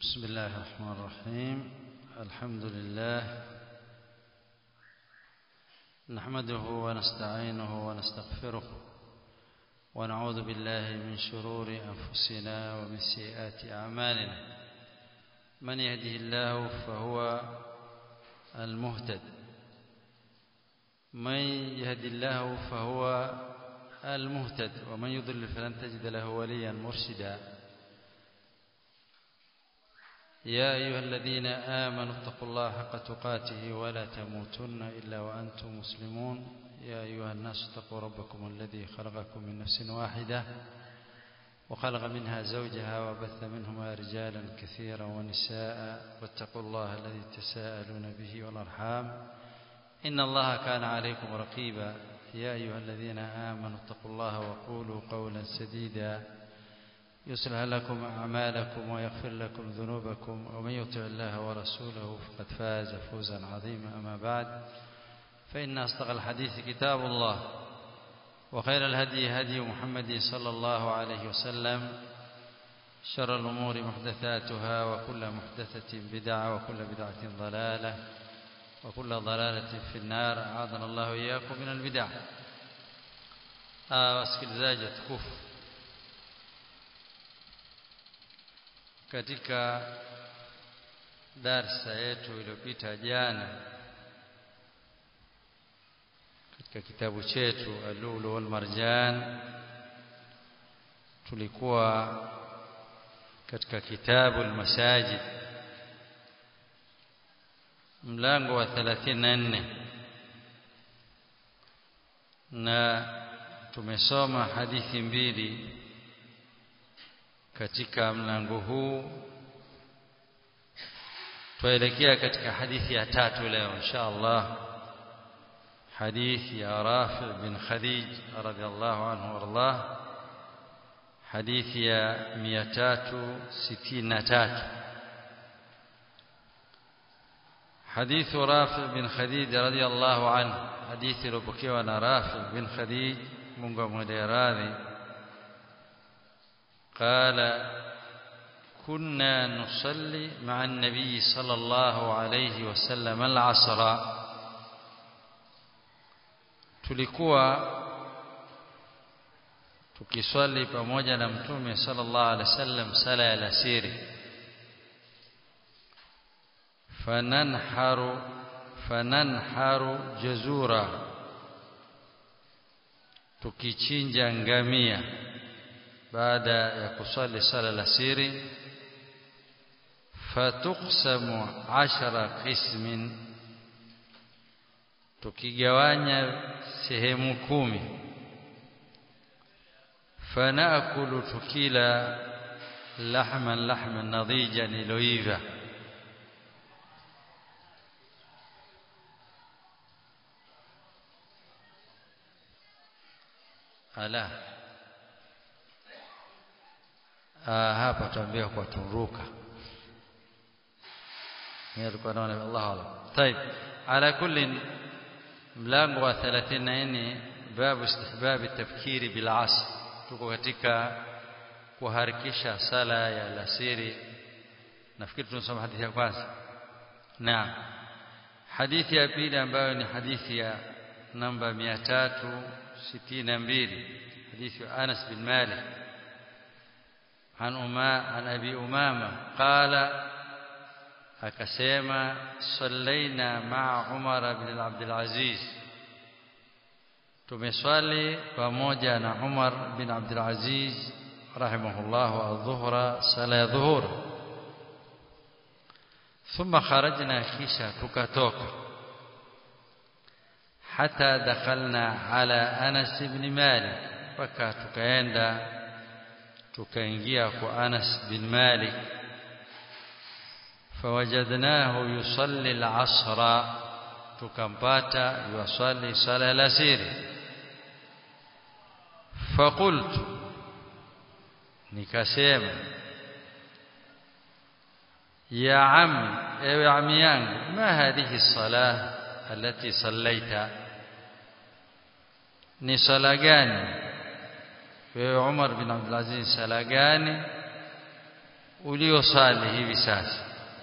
بسم الله الرحمن الرحيم الحمد لله نحمده ونستعينه ونستغفره ونعوذ بالله من شرور أنفسنا ومن سيئات أعمالنا من يهده الله فهو المهتد من يهد الله فهو المهتد ومن يضلل فلن تجد له وليا مرشدا يا أيها الذين آمنوا اتقوا الله حق تقاته ولا تموتن إلا وأنتم مسلمون يا أيها الناس اتقوا ربكم الذي خلقكم من نفس واحدة وخلق منها زوجها وبث منهما رجالا كثيرا ونساء واتقوا الله الذي تساءلون به والأرحام إن الله كان عليكم رقيبا يا أيها الذين آمنوا اتقوا الله وقولوا قولا سديدا يصلح لكم أعمالكم ويغفر لكم ذنوبكم ومن يطع الله ورسوله فقد فاز فوزا عظيما أما بعد فإن أصدق الحديث كتاب الله وخير الهدي هدي محمد صلى الله عليه وسلم شر الأمور محدثاتها وكل محدثة بدعة وكل بدعة ضلالة وكل ضلالة في النار أعاذنا الله إياكم من البدع wasikilizaji watukufu katika darsa yetu iliyopita jana katika kitabu chetu Al-Lulu wal Marjan tulikuwa katika kitabu al-Masajid mlango wa 34 na tumesoma hadithi mbili katika mlango huu tuelekea katika hadithi ya tatu leo insha Allah hadithi ya Rafi bin Khadij radhiallahu anhu warḍah hadithi ya 363 حديث رافع بن خديج رضي الله عنه حديث لبكيوا رافع بن خديج منغو مديراذي قال كنا نصلي مع النبي صلى الله عليه وسلم العصر tulikuwa tukiswali pamoja na mtume sallallahu alaihi wasallam sala ya alasiri fananharu fananharu jazura tukichinja ngamia baada ya kusali sala la siri fatuqsamu ashara qismin tukigawanya sehemu kumi fanakulu tukila lahman lahman nadhijan iloiva ala ah hapa tuambia kwa turuka mimi alikuwa naona Allah Allah طيب على كل mlango wa 34 babu istihbab at-tafkiri bil asr tuko katika kuharakisha sala ya alasiri nafikiri tunasoma hadithi ya kwanza naam hadithi ya pili ambayo ni hadithi ya namba 362 حديث أنس بن مالك عن أما عن أبي أمامة قال أكسيما صلينا مع عمر بن عبد العزيز tumeswali pamoja na Umar bin Abdul Aziz rahimahullah adh-dhuhra sala ya dhuhur thumma kharajna kisha tukatoka hata dakhalna ala Anas ibn Malik mpaka tukaenda tukaingia kwa Anas bin Malik fawajadnahu yusalli al-asra tukampata yusalli sala al-asiri faqultu nikasema ya ammi ewe ammi yangu ma hadhihi salah التي صليت ni sala gani wewe Umar bin Abdul Aziz sala gani uliosali hivi sasa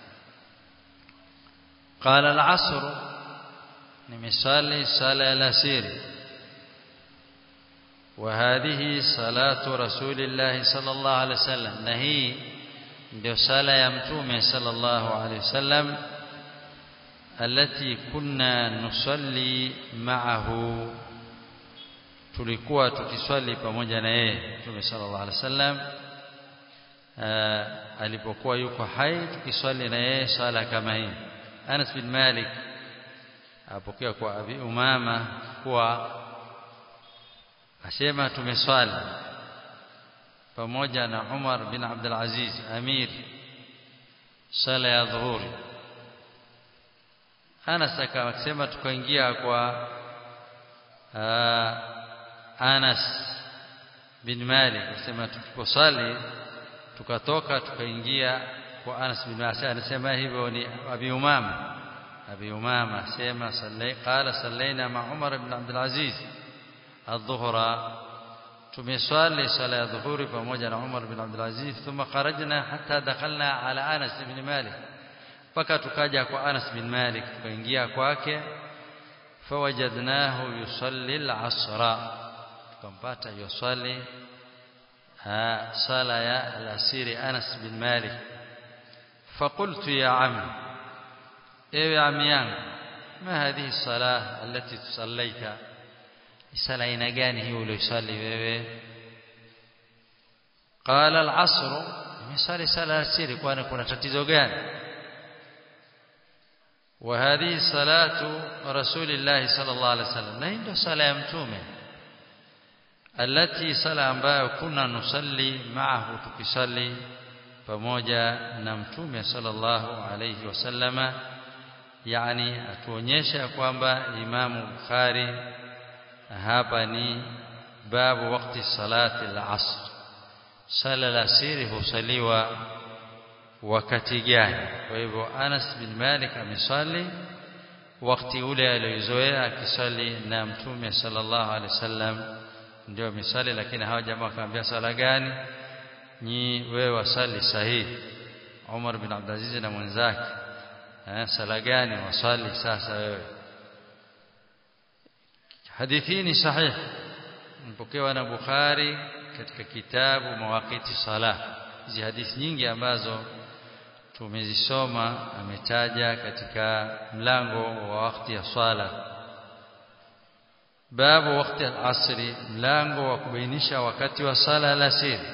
qala al-asr nimesali sala ya alasiri وهذه صلاة رسول الله صلى الله عليه وسلم نهي ndio sala ya mtume sallallahu alaihi wasallam التي كنا نصلي معه tulikuwa tukiswali pamoja na yeye mtume sallallahu alaihi wasallam alipokuwa yuko hai tukiswali na yeye sala kama hii Anas bin Malik apokea kwa Abi Umama kuwa asema tumeswali pamoja na Umar bin Abdul Aziz Amir sala ya dhuhuri Anas akasema tukaingia kwa Anas bin Malik akasema tuliposali tukatoka tukaingia kwa Anas bin Malik anasema hivyo ni Abi Umama Abi Umama asema sallai qala sallaina ma Umar ibn Abdul Aziz الظهر tumeswali sala ya dhuhuri pamoja na Umar bin Abdul Aziz thumma kharajna hatta dakhalna ala Anas bin Malik mpaka tukaja kwa Anas bin Malik tukaingia kwake fawajadnahu yusalli al-asra tukampata yusali sala ya al-asiri Anas bin Malik فقلت يا عمي ايوه يا عمي yangu ما هذه الصلاه التي تصليتها sala aina gani hiyo uliyosali wewe qala al-asr nimesali sala asiri kwani kuna tatizo gani wa hadhihi salatu rasulillah sallallahu alaihi wasallam na ndio sala ya mtume alati sala ambayo kuna nusalli maahu tukisali pamoja na mtume sallallahu alaihi wasallama yani atuonyesha kwamba imamu bukhari hapa ni babu wakati salati al-asr sala al-asiri husaliwa wakati gani kwa hivyo Anas bin Malik amesali wakati ule aliozoea akisali na mtume sallallahu alaihi wasallam ndio misali lakini hawa jamaa wakaambia sala gani ni wewe wasali sahihi Umar bin Abdulaziz na mwenzake eh sala gani wasali sasa wewe hadithi ni sahih mpokewa na Bukhari katika kitabu mawaqiti salah hizi hadithi nyingi ambazo tumezisoma ametaja katika mlango wa wakati ya swala babu wakati al-asri mlango wa kubainisha wakati wa sala alasiri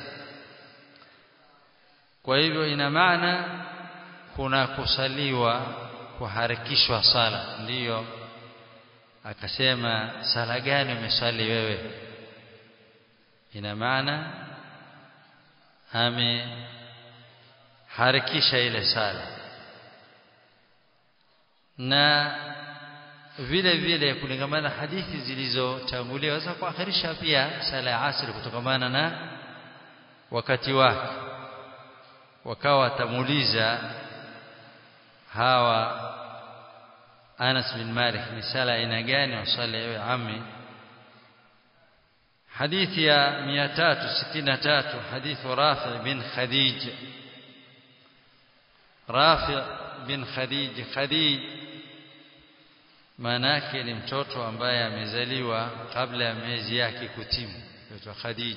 kwa hivyo ina maana kuna kusaliwa kuharakishwa sala ndiyo akasema sala gani umeswali wewe ina maana ameharakisha ile sala na vile vile kulingamana hadithi zilizotangulia waweza kuakhirisha pia sala ya asri kutokamana na wakati wake wakawa watamuuliza hawa Anas bin Malik ni sala aina gani wasali ewe ammi hadithi ya 363 hadithu Rafi bin Khadij Rafi bin Khadij Khadij manake ni mtoto ambaye amezaliwa kabla ya miezi yake kutimu aitwa Khadij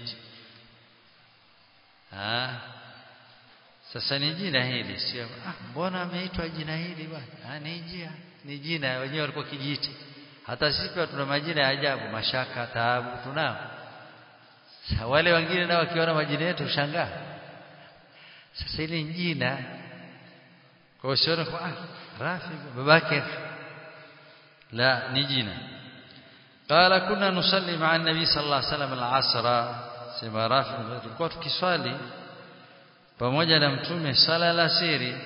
ah sasa ni jina hili sio ah mbona ameitwa jina hili bwana ah ni jina ni jina wenyewe walikuwa kijiti hata sisi pia tuna majina ya ajabu mashaka taabu tunao wale wengine nao wakiona majina yetu shangaa sasa ile jina kwa usione kwa ah rafi babake la ni jina قال كنا نصلي مع النبي صلى الله عليه وسلم العصر سما رافع tulikuwa tukiswali pamoja na mtume sala la siri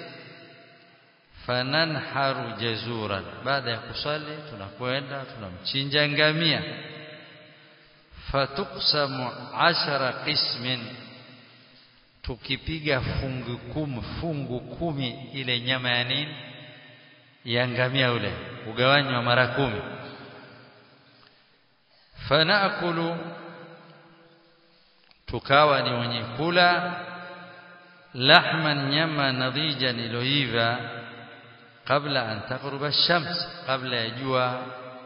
fananharu jazuran baada ya kusali tunakwenda tunamchinja ngamia fatuksamu ashara qismin tukipiga fungu kumi fungu kumi ile nyama ya nini ya ngamia ule ugawanywa mara kumi fanakulu tukawa ni wenye kula lahman nyama nadhijan iloiva kabla an taghruba ash-shams kabla ya jua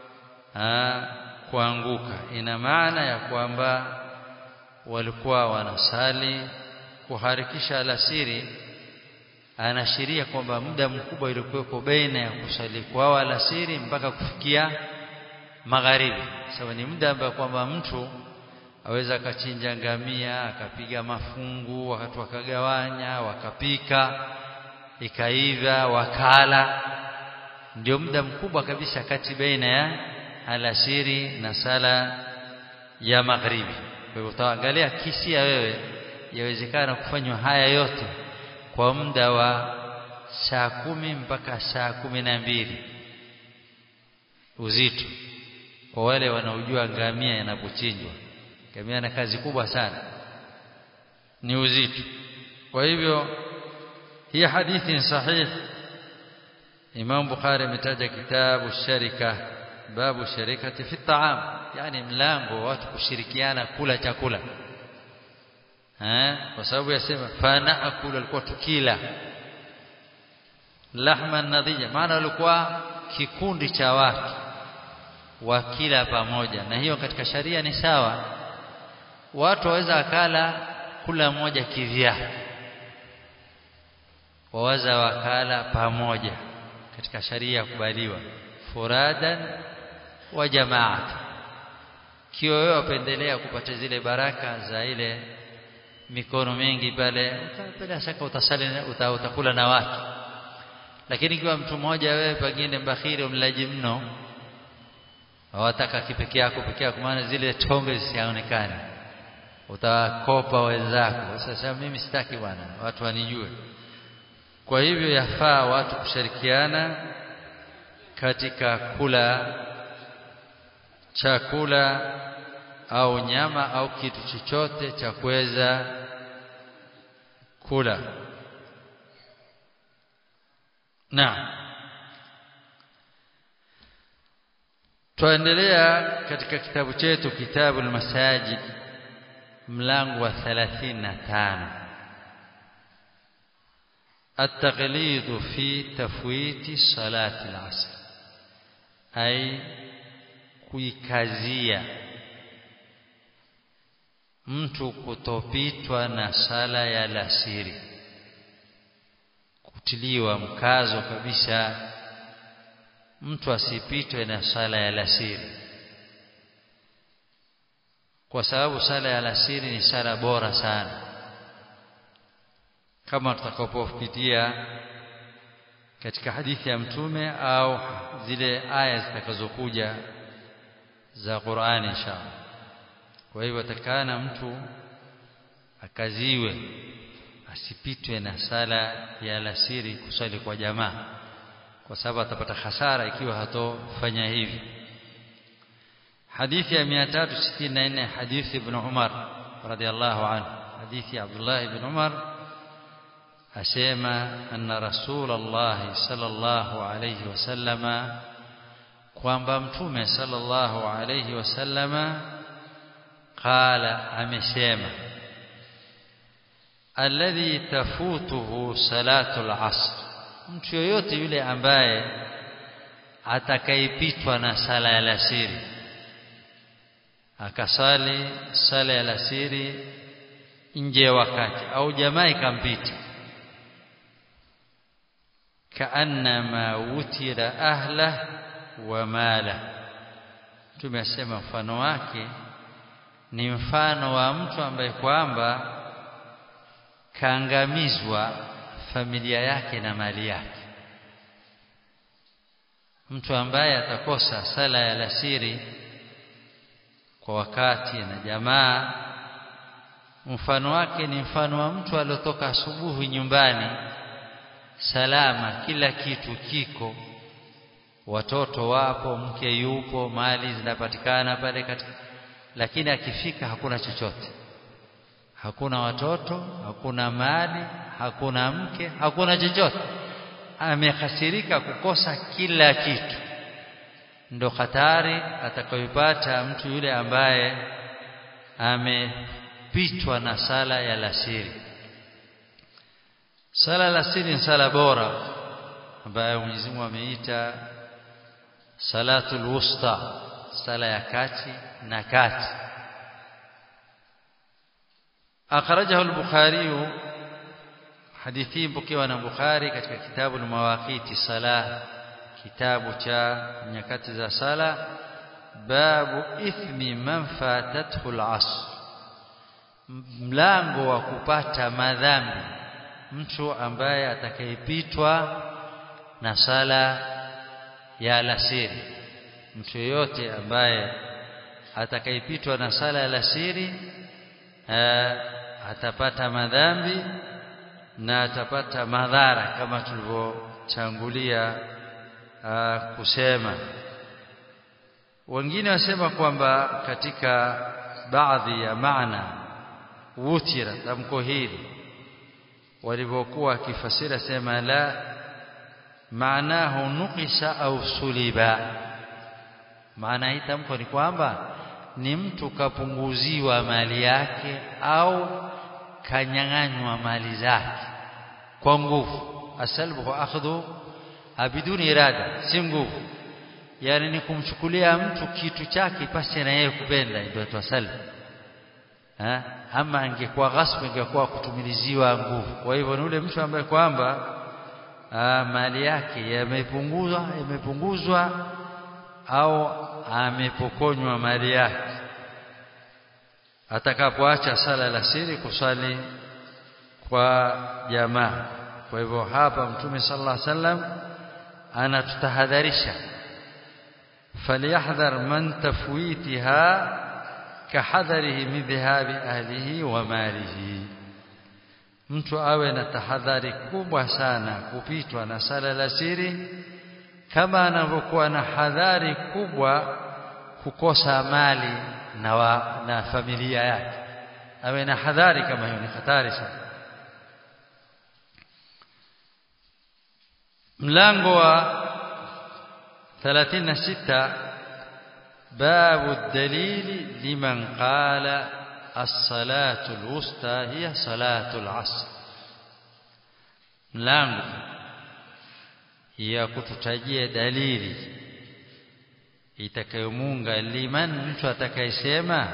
kuanguka ina maana ya kwamba walikuwa wanasali kuharikisha alasiri anaashiria kwamba muda mkubwa ulikuweko baina ya kusali kwao alasiri mpaka kufikia magharibi sababu ni muda ambao kwamba mtu aweza akachinja ngamia akapiga mafungu wakati wakagawanya wakapika ikaiva wakala ndio muda mkubwa kabisa kati baina ya alasiri na sala ya magharibi kwa hivyo utaangalia kisia wewe yawezekana kufanywa haya yote kwa muda wa saa kumi mpaka saa kumi na mbili uzito kwa wale wanaojua ngamia yanapochinjwa ngamia na kazi kubwa sana ni uzito kwa hivyo hii hadithi ni sahih Imam Bukhari ametaja kitabu sharika babu sharikati fi taam yani mlango wa watu kushirikiana kula chakula eh kwa sababu yasema fana akula alikuwa tukila lahma nadhija maana walikuwa kikundi cha watu wakila pamoja na hiyo katika sharia ni sawa watu waweza akala kula mmoja kivyake waweza wakala pamoja katika sharia kubaliwa furadan wa jamaat kiwa wewe wapendelea kupata zile baraka za ile mikono mingi pale bila shaka utasali uta, utakula na watu lakini ikiwa mtu mmoja wewe pengine mbakhiri mlaji mno hawataka kipekee yako pekee yako maana zile tonge zisionekane utakopa wenzako sasa mimi sitaki bwana watu wanijue kwa hivyo yafaa watu kushirikiana katika kula chakula au nyama au kitu chochote cha kuweza kula na tuendelea katika kitabu chetu kitabu al-masajid mlango wa 35 التغليظ في تفويت صلاة العصر أي kuikazia mtu kutopitwa na sala ya lasiri kutiliwa mkazo kabisa mtu asipitwe na sala ya lasiri kwa sababu sala ya lasiri ni sala bora sana kama tutakapopitia katika hadithi ya mtume au zile aya zitakazokuja za Qur'ani inshallah kwa hivyo atakana mtu akaziwe asipitwe na sala ya alasiri kusali kwa jamaa kwa sababu atapata hasara ikiwa hatofanya hivi hadithi ya 364 hadithi ibn Umar radhiallahu anhu hadithi ya Abdullah ibn Umar asema anna rasulullah sallallahu alayhi wasallama kwamba mtume sallallahu alayhi wasallama qala amesema alladhi tafutuhu salatu al-asr mtu yoyote yule ambaye atakayepitwa na sala ya alasiri akasali sala ya alasiri nje wakati au jamaa ikampita kaannama wutira ahla wa mala tumesema mfano wake ni mfano wa mtu ambaye kwamba kaangamizwa familia yake na mali yake mtu ambaye atakosa sala ya alasiri kwa wakati na jamaa mfano wake ni mfano wa mtu aliotoka asubuhi nyumbani salama kila kitu kiko watoto wapo mke yupo mali zinapatikana pale katika lakini akifika hakuna chochote hakuna watoto hakuna mali hakuna mke hakuna chochote amehasirika kukosa kila kitu ndo hatari atakayopata mtu yule ambaye amepitwa na sala ya lasiri sala la siri ni sala bora ambayo Mwenyezi Mungu ameita salatul wusta sala ya kati na kati akhrajahu al-bukhari hadithi mpokewa na bukhari katika kitabu al-mawaqiti salah kitabu cha nyakati za sala babu ithmi man fatathu al-asr mlango wa kupata madhambi mtu ambaye atakayepitwa na sala ya alasiri mtu yeyote ambaye atakayepitwa na sala ya alasiri atapata madhambi na atapata madhara kama tulivyotangulia kusema wengine wasema kwamba katika baadhi ya maana wutira tamko hili walivyokuwa wakifasira sema la maanahu nuqisa au suliba maana hii tamko ni kwamba ni mtu kapunguziwa mali yake au kanyang'anywa mali zake kwa nguvu asalbu kwa akhdhu biduni irada si nguvu yani ni kumchukulia mtu kitu chake pasi na yeye kupenda ndio twasalbu ha ama angekuwa ghasbu ingekuwa kutumiliziwa nguvu kwa hivyo ni ule mtu ambaye kwamba mali yake yamepunguzwa yamepunguzwa au amepokonywa mali yake atakapoacha sala la siri kusali kwa jamaa kwa hivyo hapa mtume sallallahu alaihi wasallam anatutahadharisha falyahdhar man tafwitiha kahadharihi min dhahabi ahlihi wa malihi mtu awe na tahadhari kubwa sana kupitwa na sala la siri kama anavyokuwa na hadhari kubwa kukosa mali na, wa, na familia yake awe na hadhari kama hiyo ni hatari sana mlango wa 36 babu الدليل لمن قال الصلاة الوسطى هي صلاة العصر mlango ya kututajia dalili itakayomunga liman mtu atakayesema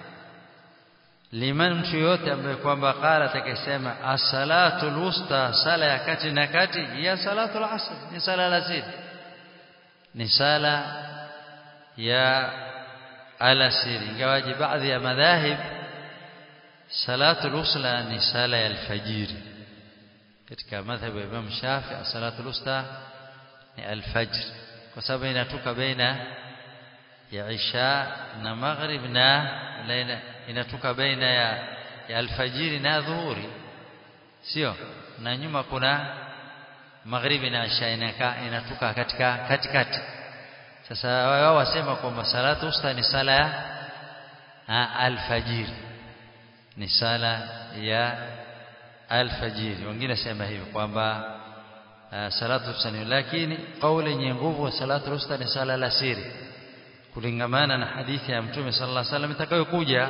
liman mtu yote ambaye kwamba qala atakayesema as-salatu al-wusta sala ya kati na kati ya salatu al-asr ni sala lazima ni sala ya alasiri ingawaje baadhi ya madhahib salatu al-usla ni sala ya alfajiri katika madhhabu ya Imam Shafi salatu al-usta ni alfajr kwa sababu inatoka baina ya isha na maghrib na inatoka baina ya, ya alfajiri na dhuhuri sio na nyuma kuna maghribi na isha inakaa inatoka katika katikati sasa wao wasema kwamba salatu usta ni sala ya alfajiri ni sala ya alfajiri wengine sema hivyo kwamba salatu usta lakini kauli yenye nguvu salatu usta ni sala la siri kulingamana na hadithi ya mtume sallallahu alaihi wasallam itakayokuja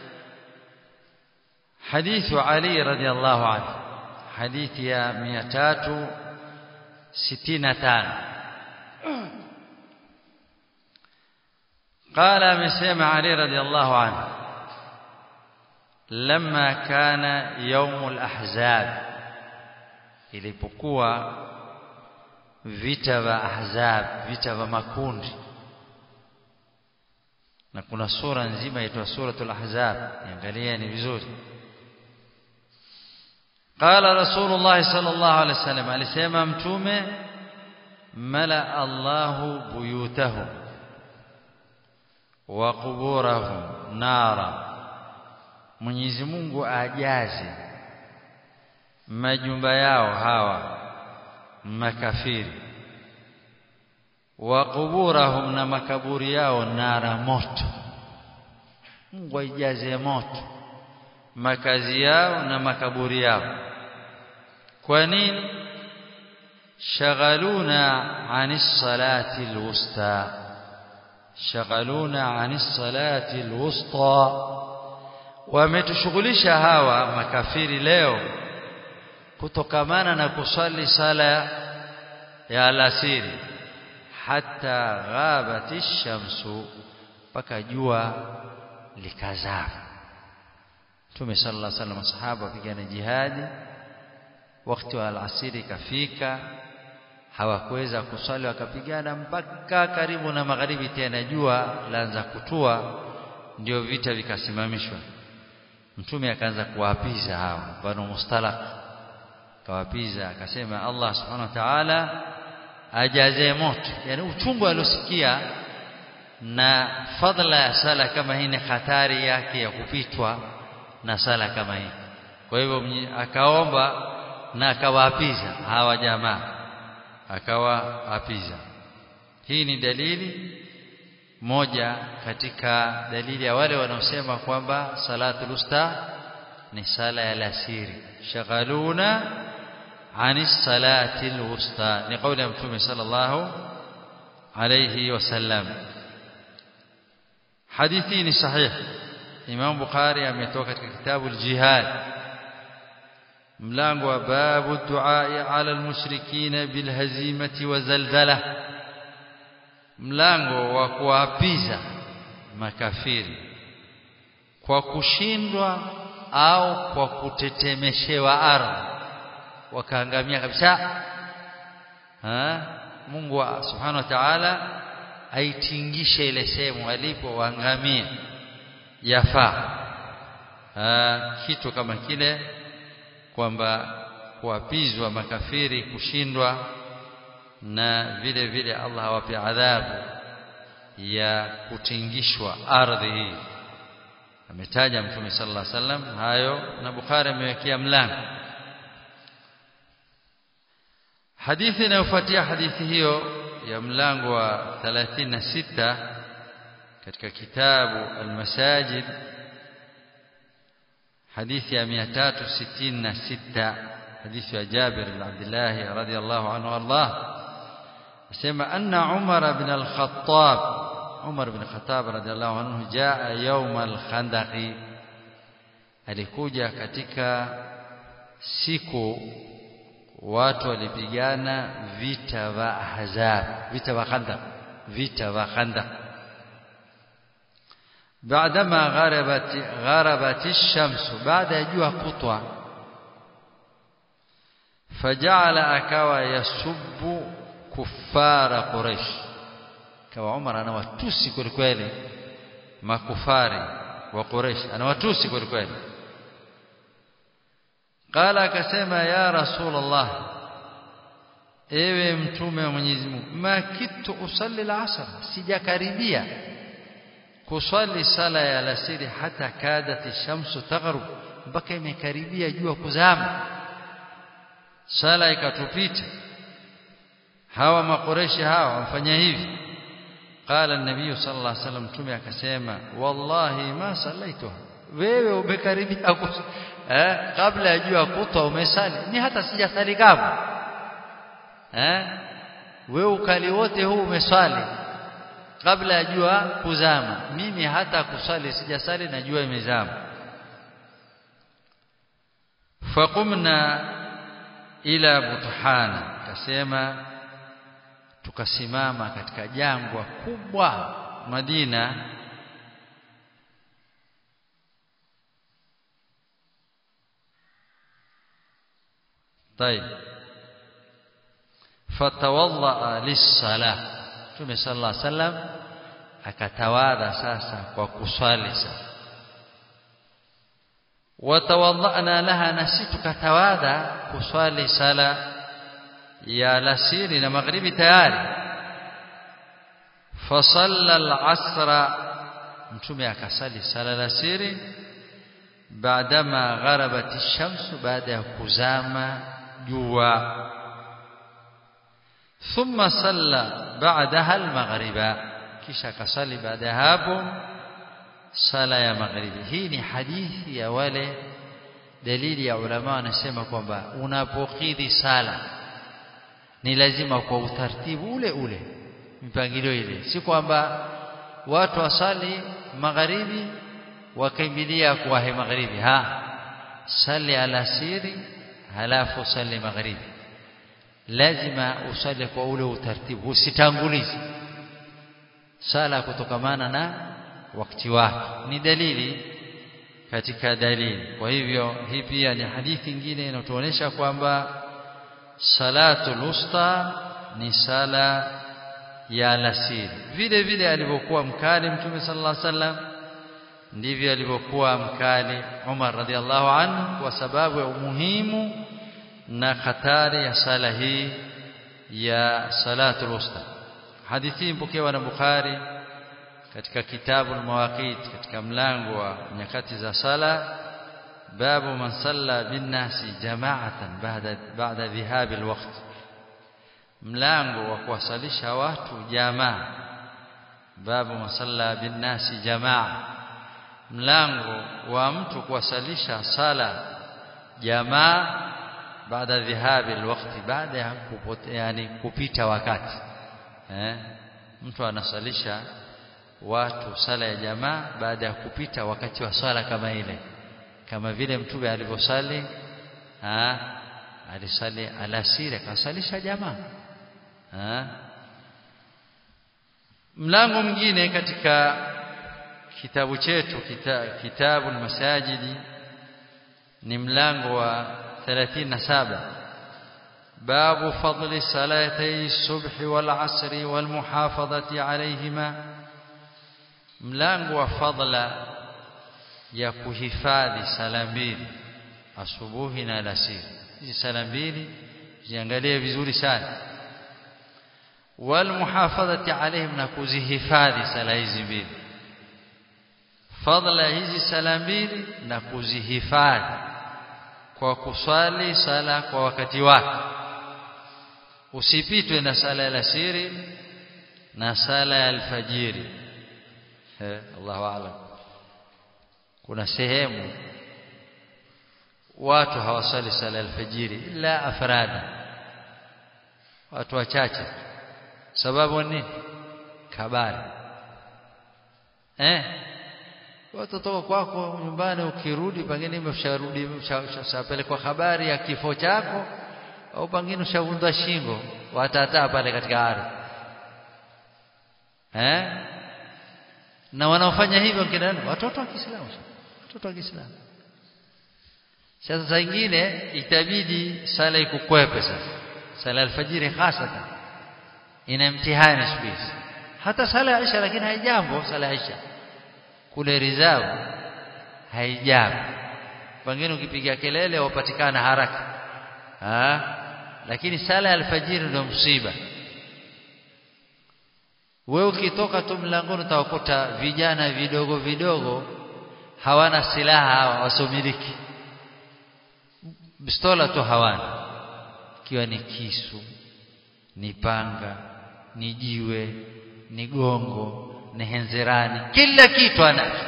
hadithu Ali radhiallahu anhu hadithi ya 365 قال amesema Ali radhiallahu anhu لما كان يوم الأحزاب ilipokuwa vita vya ahzab vita vya makundi na kuna sura nzima inaitwa suratul ahzab niangalieni vizuri qala rasulullah sallallahu alaihi wasallam alisema mtume mala allahu buyutahum wa quburahum nara Mwenyezi Mungu ajaze majumba yao hawa makafiri wa kuburahum na makaburi yao nara moto Mungu aijaze moto makazi yao na makaburi yao kwa nini shaghaluna anis salati alwusta shaghaluna anis salati alwusta wametushughulisha hawa makafiri leo kutokamana na kusali sala ya alasiri hata ghabati shamsu mpaka jua likazama Mtume sallallahu alaihi wasallam sahaba wapigana jihadi wakati wa alasiri kafika hawakuweza kusali wakapigana mpaka karibu na magharibi tena jua laanza kutua ndio vita vikasimamishwa mtume akaanza kuwapiza hao banu mustalaq kawapiza akasema Allah subhanahu wa ta'ala ajaze moto yani uchungu aliosikia na fadla ya sala kama hii ni hatari yake ya kupitwa na sala kama hii kwa hivyo akaomba na akawaapiza hawa jamaa akawaapiza hii ni dalili moja katika dalili ya wale wanaosema kwamba salatul usta ni sala ya lasiri shaghaluna ani salati alwusta ni kauli ya mtume sallallahu alayhi wasallam hadithi ni sahih Imam Bukhari ametoka katika kitabu al-Jihad mlango wa babu du'a ala al-mushrikeen bil hazimati wa zalzala mlango wa kuapiza makafiri kwa kushindwa au kwa kutetemeshewa ardhi wakaangamia kabisa ha Mungu subhanahu wa ta'ala aitingishe ile sehemu alipo waangamie yafaa kitu kama kile kwamba kuapizwa makafiri kushindwa na vile vile Allah awape adhabu ya kutingishwa ardhi hii ametaja mtume sallallahu alaihi wasallam hayo na Bukhari amewekea mlango hadithi inayofuatia hadithi hiyo ya mlango wa 36 katika kitabu al-masajid hadithi ya 366 hadithi ya Jabir bin Abdullah radhiyallahu anhu Allah asema anna Umar bin al-Khattab Umar bin Khattab radhiyallahu anhu jaa yawm al-Khandaq alikuja katika siku watu walipigana vita vya Ahzab vita vya Khandaq vita vya Khandaq بعدما غربت غربت الشمس بعد جوا قطوة فجعل akawa yasubbu kufara quraish kawa Umar anawatusi kweli kweli makufari wa quraish anawatusi kweli kweli qala akasema ya rasulullah ewe mtume wa Mwenyezi Mungu ma kitu usalli al-asr sijakaribia kuswali sala ya alasiri hata kadat shamsu taghrub mpaka imekaribia jua kuzama sala ikatupita hawa makoreshi hawa wamfanya hivi qala an-nabiy sallallahu alaihi wasallam tume akasema wallahi ma sallaituha wewe umekaribia eh kabla ya jua kutwa umesali ni hata sijasali kama eh wewe ukali wote huu umeswali kabla ya jua kuzama mimi hata kusali sijasali na jua imezama faqumna ila buthana kasema tukasimama katika jangwa kubwa Madina طيب فتوضأ للصلاه Mtume sallallahu alaihi wasallam akatawadha sasa kwa kuswali sasa watawadhana laha nasi tukatawadha kuswali sala ya alasiri na maghribi tayari fasalla al-asra mtume akasali sala alasiri baadama gharabat ash-shamsu baada ya kuzama jua ثم صلى بعدها المغرب kisha kasali baada ya hapo sala ya magharibi hii ni hadithi ya wale dalili ya ulama wanasema kwamba unapokidhi sala ni lazima kwa utaratibu ule ule mpangilio ile si kwamba watu wasali magharibi wakimbilia kuwahi magharibi ha sali alasiri halafu usali magharibi lazima usali kwa ule utaratibu usitangulize sala kutokamana na wakati wake ni dalili katika dalili kwa hivyo hii pia ni hadithi nyingine inatuonyesha kwamba salatul usta ni sala ya alasiri vile vile alivyokuwa mkali mtume sallallahu alaihi wasallam ndivyo alivyokuwa mkali Umar radhiallahu anhu kwa sababu ya umuhimu na hatari ya sala hii ya salatul usta hadithi mpokewa na Bukhari katika kitabu al-mawaqit katika mlango wa nyakati za sala babu man salla bin nasi jama'atan ba'da ba'da dhihab al-waqt mlango wa kuwasalisha watu jamaa babu man salla bin nasi jamaa mlango wa mtu kuwasalisha sala jamaa baada dhihab al-waqt baada ya yani kupita wakati eh mtu anasalisha watu sala ya jamaa baada ya kupita wakati wa swala kama ile kama vile mtume alivyosali alisali alasiri akasalisha jamaa ha? mlango mwingine katika kitabu chetu kita, kitabu masajidi ni mlango wa 37 باب فضل صلاتي الصبح والعصر والمحافظة عليهما mlango wa fadla ya kuhifadhi sala mbili asubuhi na alasiri hizi sala mbili ziangalie vizuri sana wal muhafadhati alaihim na kuzihifadhi sala hizi mbili fadla hizi sala mbili na kuzihifadhi kwa kuswali sala kwa wakati wake usipitwe na sala ya alasiri na sala ya alfajiri eh Allahu a'lam kuna sehemu watu hawasali sala alfajiri ila afrada watu wachache sababu ni kabari eh watu toka kwako nyumbani ukirudi pengine umesharudi umeshapelekwa habari ya kifo chako au pengine ushavundwa shingo watataa pale katika ardhi eh na wanaofanya hivyo kina watoto wa Kiislamu watoto wa Kiislamu sasa saa nyingine itabidi sala ikukwepe sasa sala alfajiri hasatan ina mtihani siku hizi hata sala ya Isha lakini haijambo sala ya Isha kule rizabu haijambo pengine ukipiga kelele wapatikana haraka ha? lakini sala ya alfajiri ndio msiba wewe ukitoka tu mlangoni utawakuta vijana vidogo vidogo hawana silaha hawa wasomiliki pistola tu hawana ikiwa ni kisu ni panga ni jiwe ni gongo ni henzerani kila kitu anacho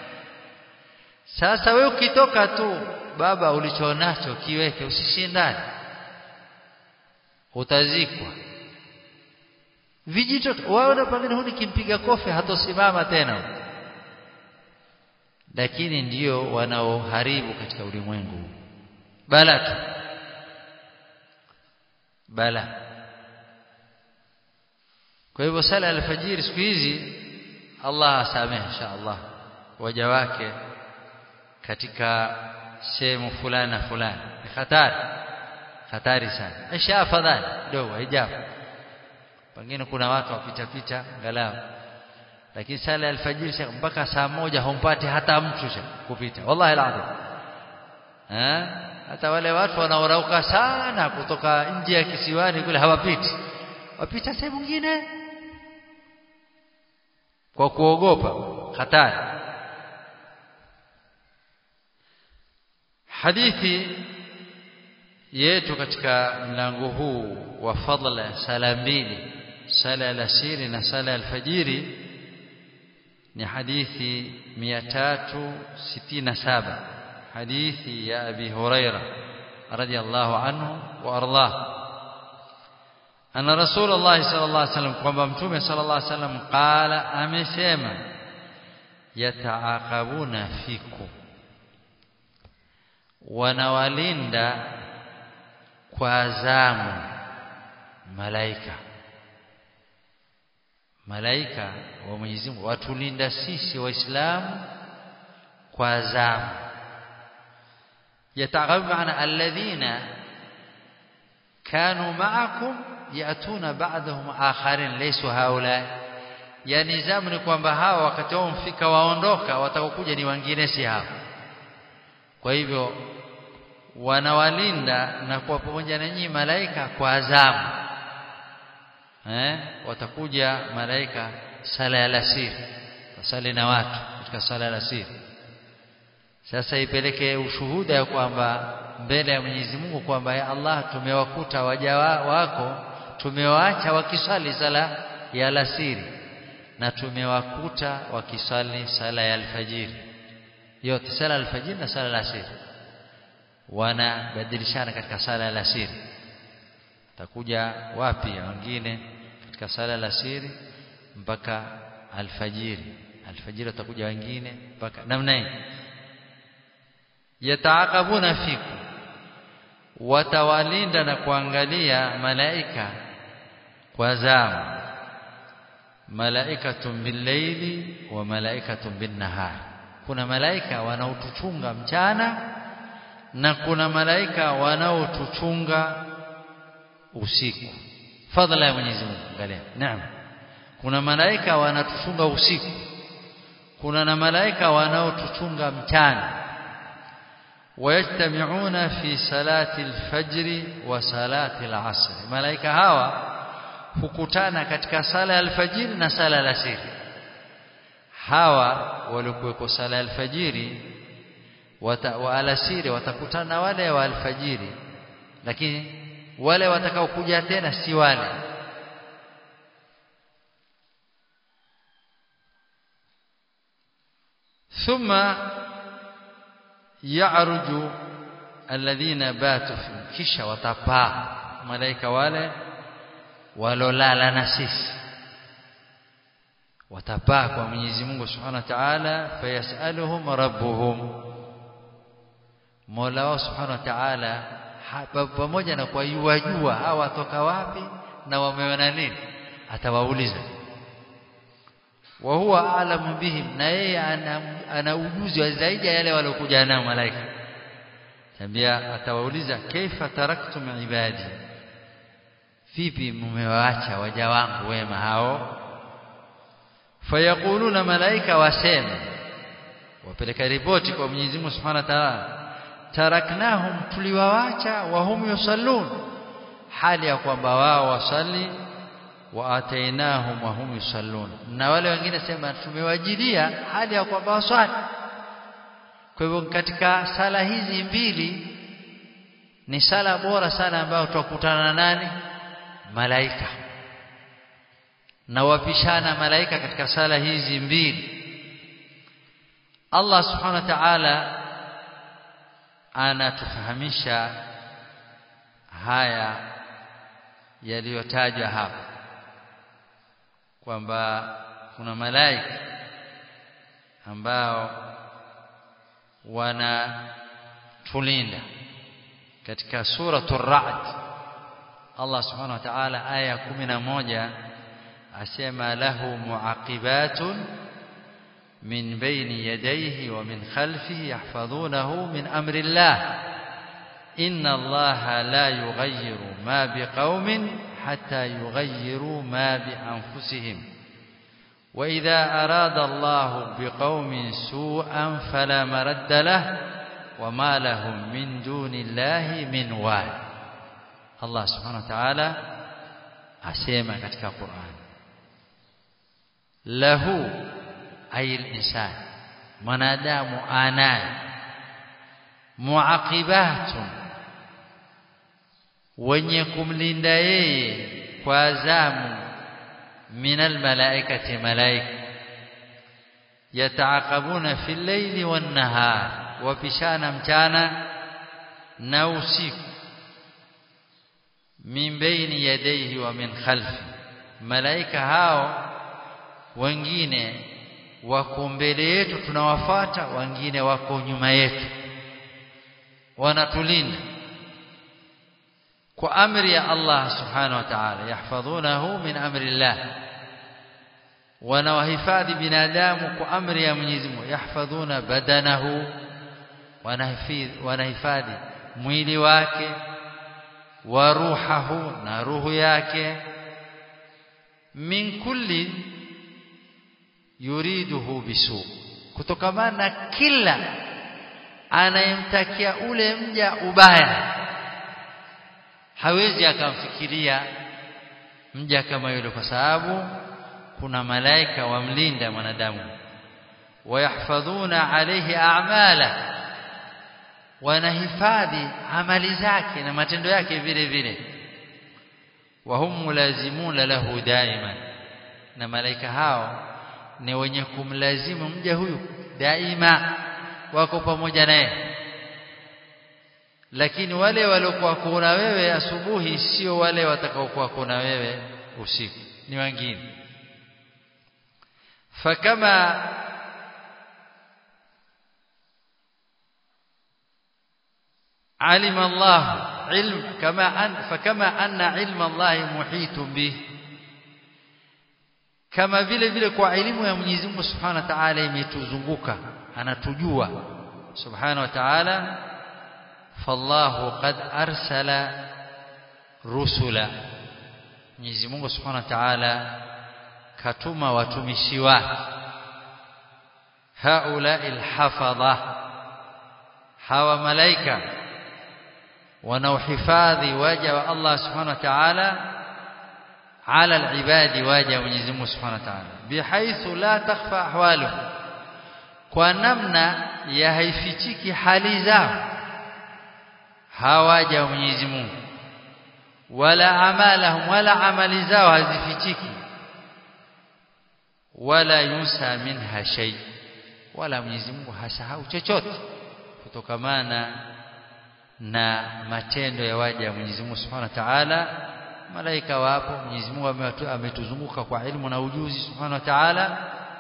sasa wewe ukitoka tu baba ulichonacho kiweke usishindane utazikwa vijito waona pengine huni kimpiga kofi hatosimama tena lakini ndio wanaoharibu katika ulimwengu bala tu bala kwa hivyo sala alfajiri siku hizi Allah asamehe insha Allah waja wake katika sehemu fulani na fulani ni hatari hatari sana isha afadhali dogo hijabu pengine kuna watu wapita pita angalau lakini sala ya alfajiri mpaka saa moja humpati hata mtu kupita wallahi alazim eh hata wale watu wanaorauka sana kutoka nje ya kisiwani kule hawapiti wapita sehemu nyingine kwa kuogopa hatari hadithi yetu katika mlango huu wa fadla sala mbili sala alasiri na sala alfajiri ni hadithi 367 hadithi ya abi huraira radiyallahu anhu wa ardhah anna rasulullah sallallahu alaihi wasallam kwamba mtume sallallahu alaihi wasallam qala amesema yataaqabuna fikum wanawalinda kwa zamu malaika malaika wa Mwenyezi Mungu watulinda sisi waislamu kwa zamu yataghabu maana alladhina kanu ma'akum yatuna ba'dahum akharin laysu haula yani zamu ni kwamba hawa wakati wao mfika waondoka watakokuja ni wengine si hao kwa hivyo wanawalinda na kuwa pamoja na nyinyi malaika kwa zamu eh watakuja malaika sala ya alasiri wasali na watu katika sala ya alasiri sasa ipeleke ushuhuda ya kwamba mbele ya Mwenyezi Mungu kwamba ya Allah tumewakuta waja wako tumewaacha wakisali sala ya alasiri na tumewakuta wakisali sala ya alfajiri yote sala alfajiri na sala alasiri wanabadilishana katika sala ya alasiri takuja wapi wengine katika sala alasiri mpaka alfajiri alfajiri watakuja wengine mpaka namna hii yataakabuna fiku watawalinda na kuangalia malaika kwa zamu malaikatun billaili wa malaikatun binnahar kuna malaika wanaotuchunga mchana na kuna malaika wanaotuchunga usiku fadhila ya Mwenyezi Mungu angalia naam kuna malaika wanatuchunga usiku kuna na malaika wanaotuchunga mchana ويجتمعون في صلاة الفجر وصلاة العصر ملائكة hawa hukutana katika sala ya alfajiri na sala ya alasiri hawa walikuweko sala ya alfajiri wa alasiri watakutana wale wa alfajiri lakini wale watakao kuja tena si wale ثم يعرج الذين باتوا في kisha watapaa malaika wale walolala na sisi watapaa kwa Mwenyezi Mungu Subhanahu wa Ta'ala fayasaluhum rabbuhum Mola wao Subhanahu wa Ta'ala pamoja na kwa yuwajua hawa watoka wapi na wameona nini atawauliza wa huwa a'lamu bihim na yeye ana, ana ujuzi wa zaidi ya yale waliokuja nao malaika tambia atawauliza kaifa taraktum ibadi vipi mmewaacha waja wangu wema hao fayaquluna malaika wasema wapeleka ripoti kwa Mwenyezi Mungu Subhanahu wa Ta'ala taraknahum tuliwaacha wa hum yusallun hali ya kwamba wao wasali wa atainahum wa hum yusallun na wale wengine sema tumewajilia hali ya kwamba waswali kwa hivyo katika sala hizi mbili ni sala bora sana ambayo tutakutana na nani malaika na wapishana malaika katika sala hizi mbili Allah subhanahu wa ta'ala anatufahamisha haya yaliyotajwa hapa kwamba kuna malaika ambao wanatulinda katika suratul ra'd Allah subhanahu wa ta'ala aya 11 asema lahu muaqibatun min bayni yadayhi wa min khalfihi yahfazunahu min amri Allah inna Allah la yughayyiru ma biqaumin hatta yughayyiru ma bi anfusihim وإذا أراد الله بقوم سوءا فلا مرد له وما لهم من دون الله من وال الله سبحانه وتعالى asema katika Qur'an lahu ay al-insan mwanadamu anaye muaqibatun wenye kumlinda yeye kwa zamu من الملائكة ملائكة يتعاقبون في الليل والنهار وبشانا مchana na usiku min baini yadayhi wa min khalfi malaika hao wengine wako mbele yetu tunawafuata wengine wako nyuma yetu wanatulinda kwa amri ya Allah subhanahu wa ta'ala yahfadhunahu min amri Allah wanawahifadhi binadamu kwa amri ya Mwenyezi Mungu yahfadhuna badanahu wanahifadhi wanahifadhi mwili wake wa ruhahu na ruhu yake min kulli yuriduhu bisu kutokamana na kila anayemtakia ule mja ubaya hawezi akamfikiria mja kama yule kwa sababu kuna malaika wamlinda mwanadamu wayahfadhuna alayhi a'mala wanahifadhi amali zake na matendo yake vile vile wahum mulazimuna lahu daiman na malaika hao ni wenye kumlazimu mja huyu daima wako pamoja naye lakini wale waliokuwa kuna wewe asubuhi sio wale watakaokuwa kuna wewe usiku ni wengine fakama علم الله علم كما أن فكما أن علم الله محيط به kama vile vile kwa elimu ya Mwenyezi Mungu Subhanahu wa Ta'ala imetuzunguka anatujua Subhanahu wa Ta'ala fallahu qad arsala rusula Mwenyezi Mungu Subhanahu wa Ta'ala katuma watumishi wake haula alhafadha hawa malaika wanaohifadhi waja wa Allah Subhanahu wa Ta'ala على العباد واجه Mwenyezi Mungu Subhanahu wa Ta'ala bihaithu la takhfa ahwaluhum kwa namna ya haifichiki hali zao hawaja Mwenyezi Mungu wala amalahum wala amali zao hazifichiki wala yusa minha shay wala Mwenyezi Mungu hasahau chochote kutokamana na matendo ya waja wa Mwenyezi Mungu Subhanahu wa Ta'ala malaika wapo Mwenyezi Mungu ametuzunguka kwa ilmu na ujuzi Subhanahu wa Ta'ala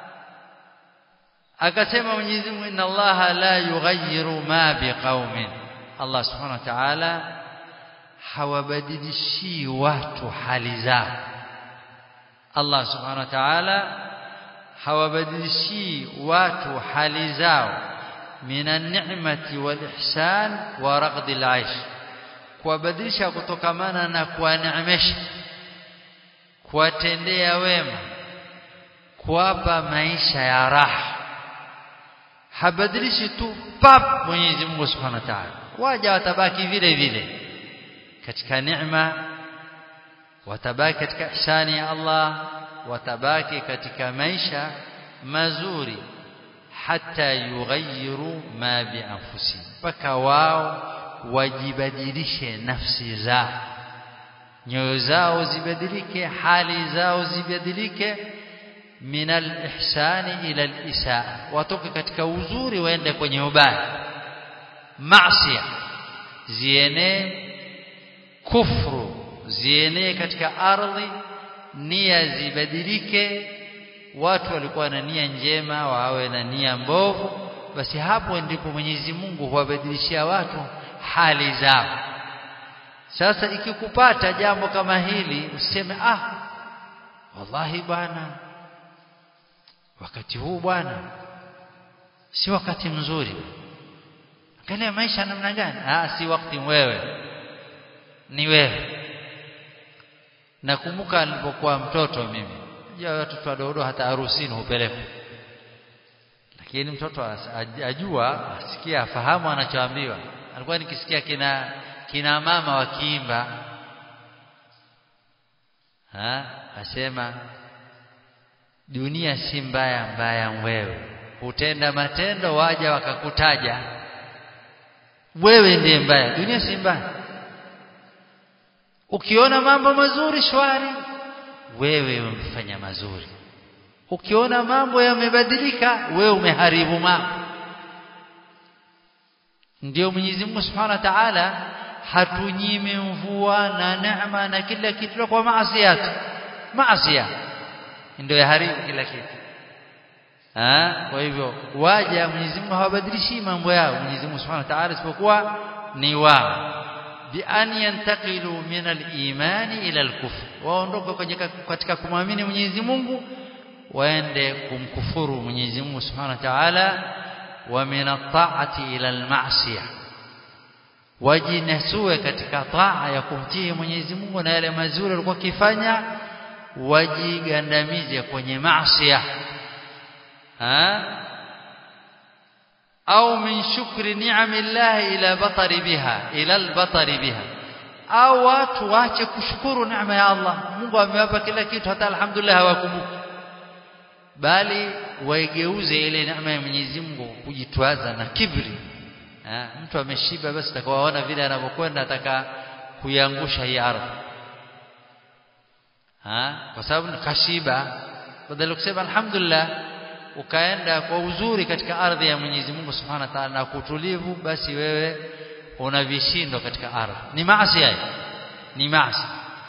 akasema Mwenyezi Mungu inna Allah la yughayyiru ma biqaumin Allah Subhanahu wa Ta'ala hawabadilishi watu hali zao Allah Subhanahu wa Ta'ala hawabadilishi watu hali zao minan ni'mati wal ihsan wa raghdil 'aish kuwabadilisha kutokamana na kuwaneemesha kuwatendea wema kuwapa maisha ya raha habadilishi tu pap Mwenyezi Mungu Subhanahu wa Ta'ala waja watabaki vile vile katika neema watabaki katika ihsani ya Allah watabaki katika maisha mazuri hata yughayyiru ma bi anfusihim mpaka wao wajibadilishe nafsi zao nyoyo zao zibadilike hali zao zibadilike min al-ihsani ila al-isaa watoke katika uzuri waende kwenye ubaya maasi zienee kufru zienee katika ardhi nia zibadilike watu walikuwa na nia njema wawe na nia mbovu basi hapo ndipo Mwenyezi Mungu huwabadilishia watu hali zao sasa ikikupata jambo kama hili useme ah wallahi bwana wakati huu bwana si wakati mzuri angalia maisha namna gani ah si wakati wewe ni wewe nakumbuka nilipokuwa mtoto mimi ja watoto wadogo hata harusini hupelekwa lakini mtoto ajua asikia afahamu anachoambiwa alikuwa nikisikia kina kina mama wakiimba ha asema dunia si mbaya mbaya wewe utenda matendo waja wakakutaja wewe ndiye mbaya dunia si mbaya ukiona mambo mazuri shwari wewe umefanya mazuri ukiona mambo yamebadilika wewe umeharibu mambo ndio Mwenyezi Mungu Subhanahu wa Ta'ala hatunyimi mvua na neema na kila kitu kwa maasi maasi ndio yaharibu kila kitu ah kwa hivyo waja Mwenyezi Mungu hawabadilishi mambo yao Mwenyezi Mungu Subhanahu wa Ta'ala isipokuwa ni wao bi an yantaqilu min al-iman ila al-kufr waondoke katika kumwamini Mwenyezi Mungu waende kumkufuru Mwenyezi Mungu Subhanahu wa Ta'ala wa min at-ta'ati ila al-ma'siyah wajinasue katika taa ya kumtii Mwenyezi Mungu na yale mazuri walikuwa kifanya wajigandamize kwenye maasi au min shukri ni'amillah ila batari biha ila albatari biha au watu waache kushukuru neema ya Allah Mungu amewapa kila kitu hata alhamdulillah hawakumbuki bali waigeuze ile neema ya Mwenyezi Mungu kujitwaza na kibri ha, mtu ameshiba basi atakawaona vile anavyokwenda ataka kuiangusha hii ardhi ha kwa sababu kashiba badala kusema alhamdulillah ukaenda kwa uzuri katika ardhi ya Mwenyezi Mungu Subhanahu wa Ta'ala na kutulivu basi wewe una vishindo katika ardhi ni maasi haya ni maasi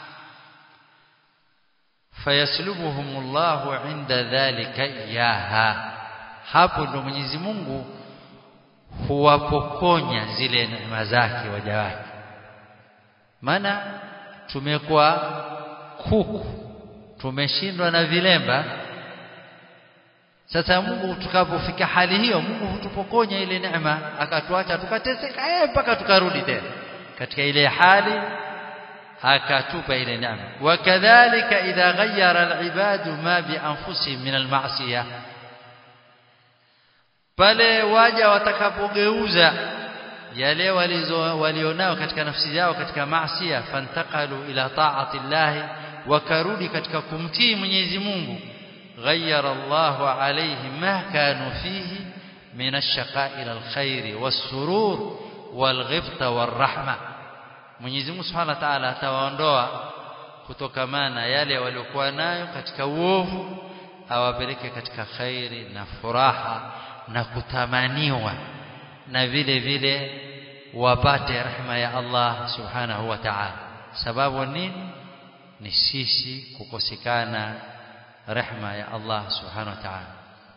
fayaslubuhumullahu inda dhalika iyaha hapo ndo Mwenyezi Mungu huwapokonya zile neema zake waja wake maana tumekuwa kuku tumeshindwa na vilemba sasa Mungu tukapofika hali hiyo Mungu hutupokonya ile neema akatuacha tukateseka eh mpaka tukarudi tena katika ile hali akatupa ile neema wakadhalika idha ghayyara alibadu ma bi anfusihim min almasiyah pale waja watakapogeuza yale walizo walionao katika nafsi zao katika maasiya fantaqalu ila ta'ati llahi wakarudi katika kumtii Mwenyezi Mungu ghayyara Allahu alayhi ma kanu fihi min ash-shaqa'i ila al-khair was-surur wal-ghibta war-rahma Mwenyezi Mungu Subhanahu wa Ta'ala atawaondoa kutokamana yale waliokuwa nayo katika uovu awapeleke katika khairi na furaha na kutamaniwa na vile vile wapate rehema ya Allah Subhanahu wa Ta'ala sababu nini ni sisi kukosekana rehma ya Allah subhanahu wa ta'ala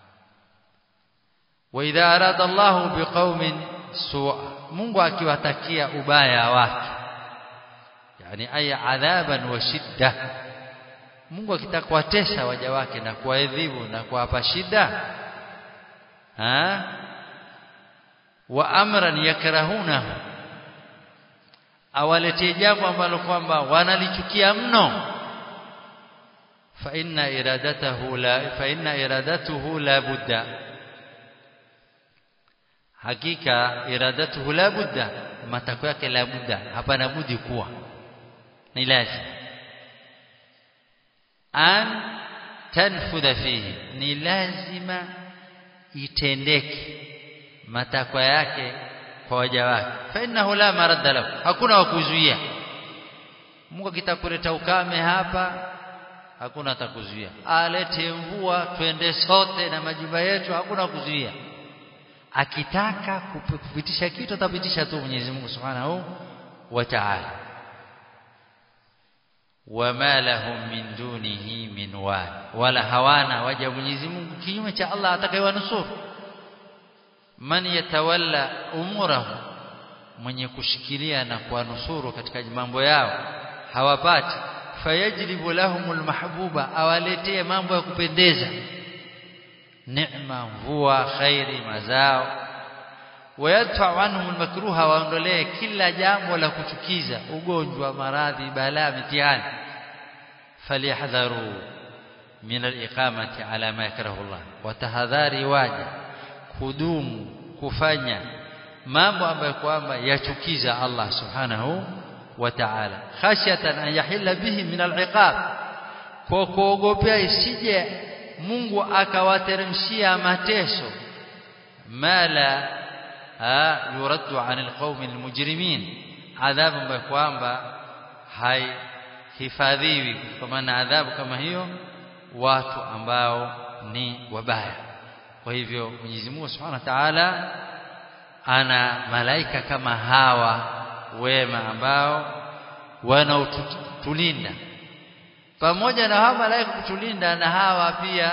wa idha arada Allah biqaumin su'a Mungu akiwatakia ubaya watu yani aya adhaban wa shidda Mungu akitaka kuwatesa waja wake na kuwaadhibu na kuwapa shida ha wa amran yakrahunahu awaletee jambo ambalo kwamba wanalichukia mno fa inna iradatahu la fa inna iradatuhu la budda hakika iradatuhu la budda matako yake la budda hapana budi kuwa ni lazima an tanfudha fihi ni lazima itendeke matakwa yake kwa waja wake fa innahu la maradda lahu hakuna wa kuzuia Mungu akitakuleta ukame hapa hakuna atakuzuia alete mvua twende sote na majumba yetu hakuna kuzuia akitaka kupitisha kitu atapitisha tu Mwenyezi Mungu Subhanahu wa Ta'ala wama lahum min dunihi min wal wala hawana waja Mwenyezi Mungu kinyume cha Allah atakayewanusuru man yatawalla umurahu mwenye kushikilia na kuwanusuru katika mambo yao hawapati fayajlibu lahumul mahbuba awaletee mambo ya kupendeza neema mvua khairi mazao wayadfa anhum almakruha waondolee kila jambo la kuchukiza ugonjwa maradhi balaa mitihani falyahdharu min aliqamati ala ma yakrahu Allah watahadhari waja kudumu kufanya mambo ambayo kwamba yachukiza Allah subhanahu wa ta'ala khashyatan an yahilla bihi min al'iqab kwa kuogopea isije Mungu akawateremshia mateso mala yuraddu anil qaumi almujrimin adhabu ambayo kwamba haihifadhiwi kwa maana adhabu kama hiyo watu ambao ni wabaya kwa hivyo Mwenyezi Mungu Subhanahu wa Ta'ala ana malaika kama hawa wema ambao wanaotulinda pamoja na hawa malaika kutulinda na hawa pia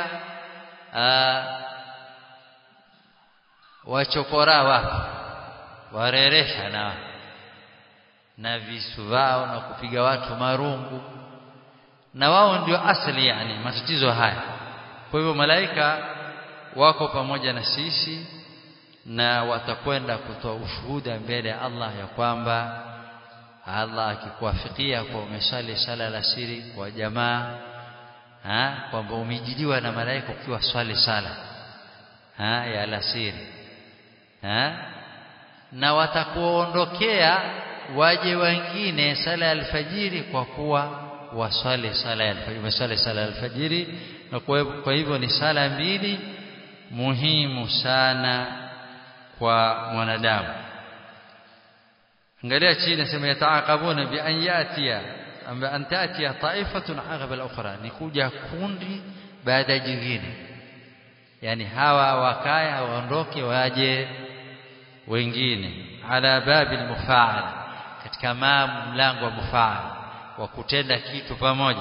wachokora wapo wareresha na na visu vao na kupiga watu marungu na wao ndio asili yani matatizo haya kwa hivyo malaika wako pamoja na sisi na watakwenda kutoa ushuhuda mbele ya Allah ya kwamba Allah akikuwafikia kwa umesali sala la siri kwa jamaa ha kwamba umejidiwa na malaika ukiwa swali sala ha ya alasiri ha na watakuondokea waje wengine sala ya alfajiri kwa kuwa waswali sala ya alfajiri umeswali sala ya alfajiri na kwa hivyo ni sala mbili muhimu sana kwa mwanadamu angalia chini nasema yataaqabuna bi an yatia amba an tatia taifatun aqaba al-ukhra ni kuja kundi baada jingine yani hawa wakaya waondoke waje wengine ala babil mufaal katika mlango wa mufaal wa kutenda kitu pamoja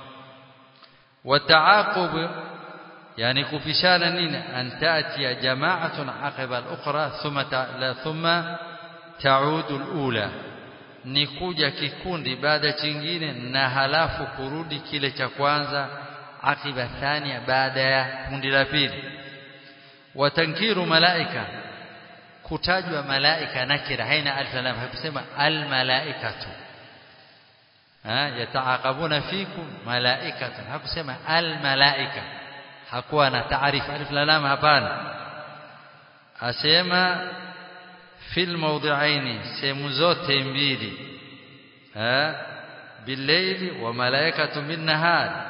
wataaqub yani kupishana nini an tatia jama'atun aqiba al-ukhra thumma la thumma taudu al-ula ni kuja kikundi baada chingine na halafu kurudi kile cha kwanza akiba thania baada ya kundi la pili watankiru malaika kutajwa malaika nakira haina alif lam hakusema al malaikatu ha yataaqabuna fikum malaikatu hakusema al malaika hakuwa na taarifa alif lam hapana asema fil mawdi'aini sehemu zote mbili ha billaili wa malaikatu bin nahar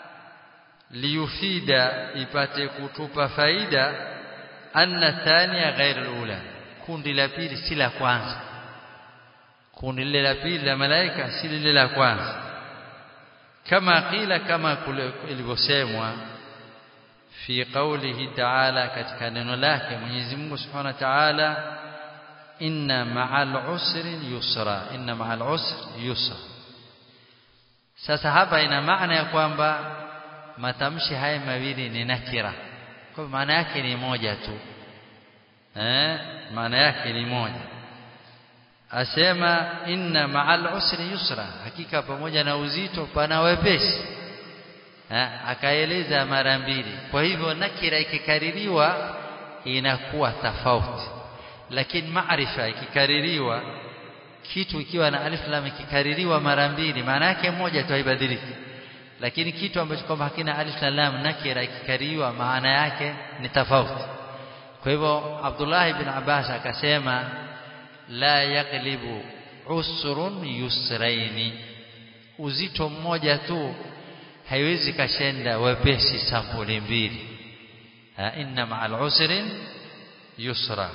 liyufida ipate kutupa faida anna thania ghair alula kundi la pili si la kwanza kundi lile la pili la malaika si lile la kwanza kama qila kama ilivyosemwa fi qawlihi ta'ala katika neno lake Mwenyezi Mungu Subhanahu wa Ta'ala inna ma'al usri yusra inna ma'al usri yusra sasa hapa ina maana ya kwamba matamshi haya mawili ni nakira kwa maana yake ni moja tu eh maana yake ni moja asema inna ma'al usri yusra hakika pamoja na uzito pana wepesi eh akaeleza mara mbili kwa hivyo nakira ikikaririwa inakuwa tofauti lakini maarifa ikikaririwa kitu ikiwa na alif lam ikikaririwa mara mbili maana yake moja tu haibadiliki lakini kitu ambacho kwamba hakina alif na lam nakira ikikaririwa maana yake ni tofauti kwa hivyo Abdullah ibn Abbas akasema la yaglibu usrun yusraini uzito mmoja tu haiwezi kashenda wepesi sampuli mbili inna ma'al usrin yusra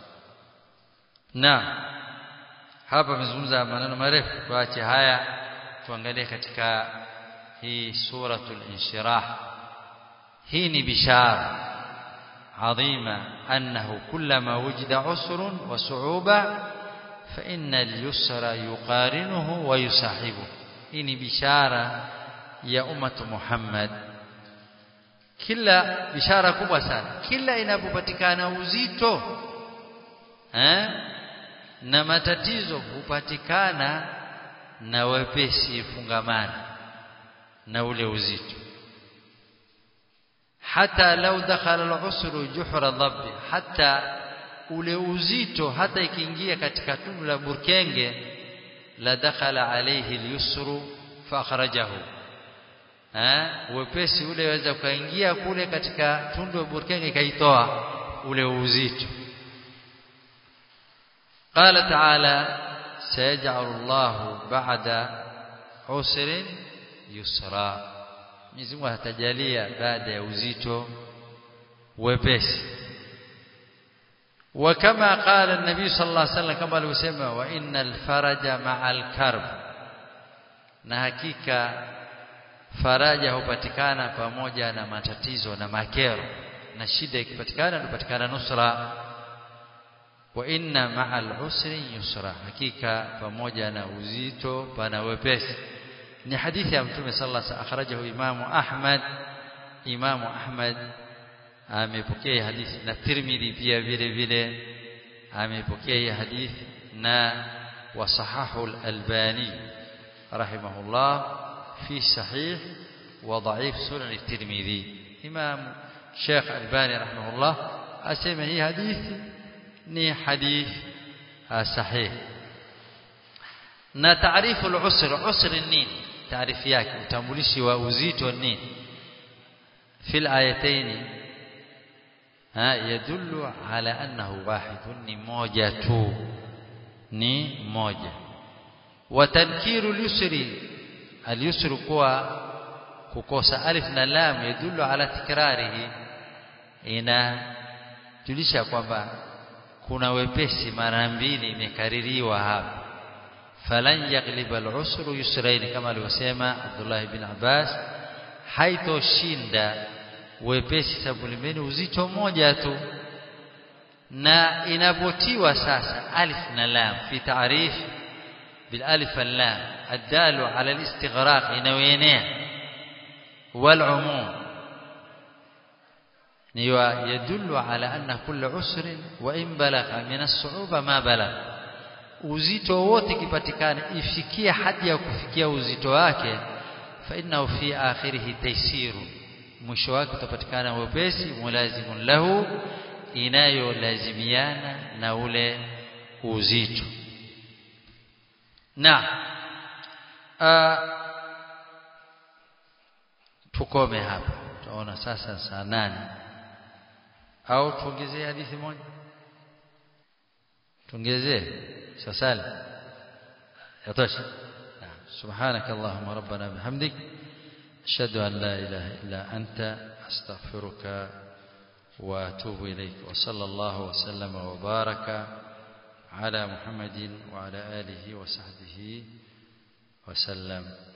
na hapa amezungumza maneno marefu tuache haya tuangalie katika hii suratul inshirah hii ni bishara عظيمة أنه كلما وجد عسر وصعوبة فإن اليسر يقارنه ويصاحبه إني بشارة يا أمة محمد kila bishara kubwa sana kila inapopatikana uzito eh na matatizo hupatikana na wepesi fungamana na ule uzito hata lau dakhala al-usru juhra dhabbi hata ule uzito hata ikiingia katika tundu la burkenge la dakhala alayhi al-yusru fa akhrajahu eh wepesi ule waweza kuingia kule katika tundu la burkenge kaitoa ule uzito قال تعالى سيجعل الله بعد عسر يسرا Mwenyezi Mungu atajalia baada ya uzito wepesi wa kama qala an-nabii sallallahu alaihi wasallam kama alivyosema wa innal faraja ma'al karb na hakika faraja hupatikana pamoja na matatizo na makero na shida ikipatikana hupatikana nusra wa inna ma'al usri yusra hakika pamoja na uzito pana wepesi ni hadithi ya mtume sallallahu alaihi wasallam akhrajahu imamu ahmad imamu ahmad amepokea hadithi na tirmidhi pia vile vile amepokea hii hadithi na وصححه الألباني رحمه الله في صحيح وضعيف سنن الترمذي إمام شيخ الباني رحمه الله أسمى هي حديث ni hadith sahih na taarifu al-usr usr nini taarifu yake utambulishi wa uzito nini fil ayatayn ha yadullu ala annahu wahidun ni moja tu ni moja wa tankiru al-yusri al-yusr kuwa kukosa alif na lam yadullu ala tikrarihi ina julisha kwamba kuna wepesi mara mbili imekaririwa hapa falan yaghliba al-usru yusrain kama alivyosema Abdullah ibn Abbas haitoshinda wepesi sababu limeni uzito mmoja tu na inapotiwa sasa alif na lam fi ta'rif bil alif wal lam adalu ala al-istighraq inawenea wal umum يدل على أن كل عسر وإن بلغ من الصعوبة ما بلغ uzito wote kipatikana ifikia hadi ya kufikia uzito wake fa innahu fi akhirih taysiru mwisho wake utapatikana wepesi mulazimun lahu inayolazimiana na ule uzito na tukome hapa tunaona sasa saa nane au tuongezee hadithi moja tuongezee sasali yatosha سبحانك اللهم ربنا بحمدك أشهد أن لا إله إلا أنت أستغفرك وأتوب إليك وصلى الله وسلم وبارك على محمد وعلى آله وصحبه وسلم